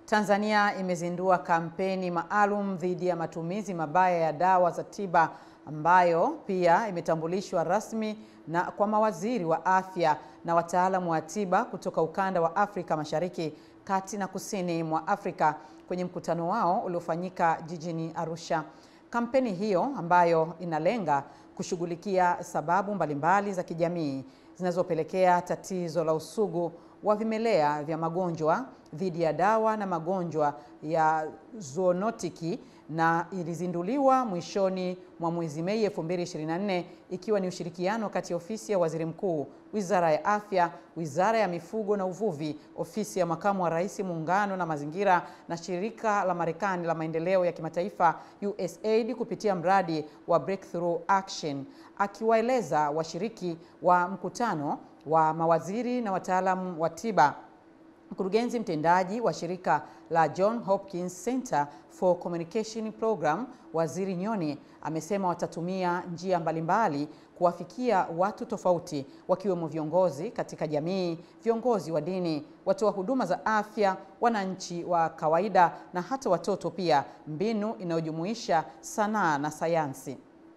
Tanzania imezindua kampeni maalum dhidi ya matumizi mabaya ya dawa za tiba ambayo pia imetambulishwa rasmi na kwa mawaziri wa afya na wataalamu wa tiba kutoka ukanda wa Afrika Mashariki, Kati na Kusini mwa Afrika kwenye mkutano wao uliofanyika jijini Arusha. Kampeni hiyo ambayo inalenga kushughulikia sababu mbalimbali za kijamii zinazopelekea tatizo la usugu wa vimelea vya magonjwa dhidi ya dawa na magonjwa ya zoonotiki na ilizinduliwa mwishoni mwa mwezi Mei 2024 ikiwa ni ushirikiano kati ya ofisi ya Waziri Mkuu, Wizara ya Afya, Wizara ya Mifugo na Uvuvi, ofisi ya Makamu wa Rais Muungano na Mazingira na shirika la Marekani la maendeleo ya kimataifa USAID kupitia mradi wa Breakthrough Action. Akiwaeleza washiriki wa mkutano wa mawaziri na wataalamu wa tiba Mkurugenzi mtendaji wa shirika la John Hopkins Center for Communication Program, Waziri Nyoni amesema watatumia njia mbalimbali kuwafikia watu tofauti wakiwemo viongozi katika jamii, viongozi wa dini, watoa huduma za afya, wananchi wa kawaida na hata watoto pia, mbinu inayojumuisha sanaa na sayansi.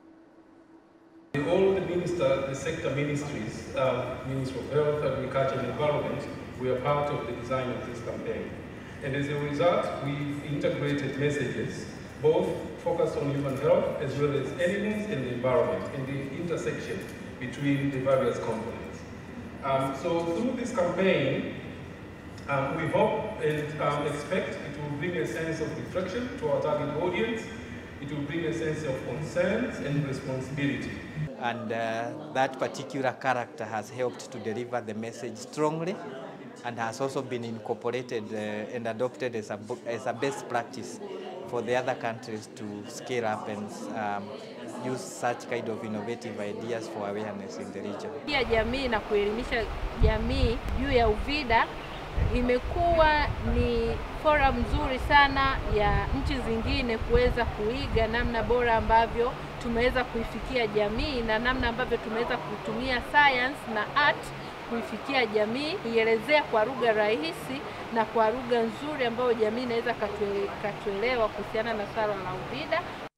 All the minister, the sector ministries, uh, Ministry of Health, Agriculture and Environment, we are part of the design of this campaign. And as a result, we've integrated messages, both focused on human health as well as animals and the environment, and the intersection between the various components. Um, so through this campaign, um, we hope and um, expect it will bring a sense of reflection to our target audience. It will bring a sense of concerns and responsibility. and uh, that particular character has helped to deliver the message strongly and has also been incorporated uh, and adopted as a, as a best practice for the other countries to scale up and um, use such kind of innovative ideas for awareness in the region. Pia jamii na kuelimisha jamii juu ya UVIDA imekuwa ni forum nzuri sana ya nchi zingine kuweza kuiga namna bora ambavyo tumeweza kuifikia jamii na namna ambavyo tumeweza kutumia science na art kuifikia jamii, kuielezea kwa lugha rahisi na kwa lugha nzuri ambayo jamii inaweza katuelewa kuhusiana na swala la UVIDA.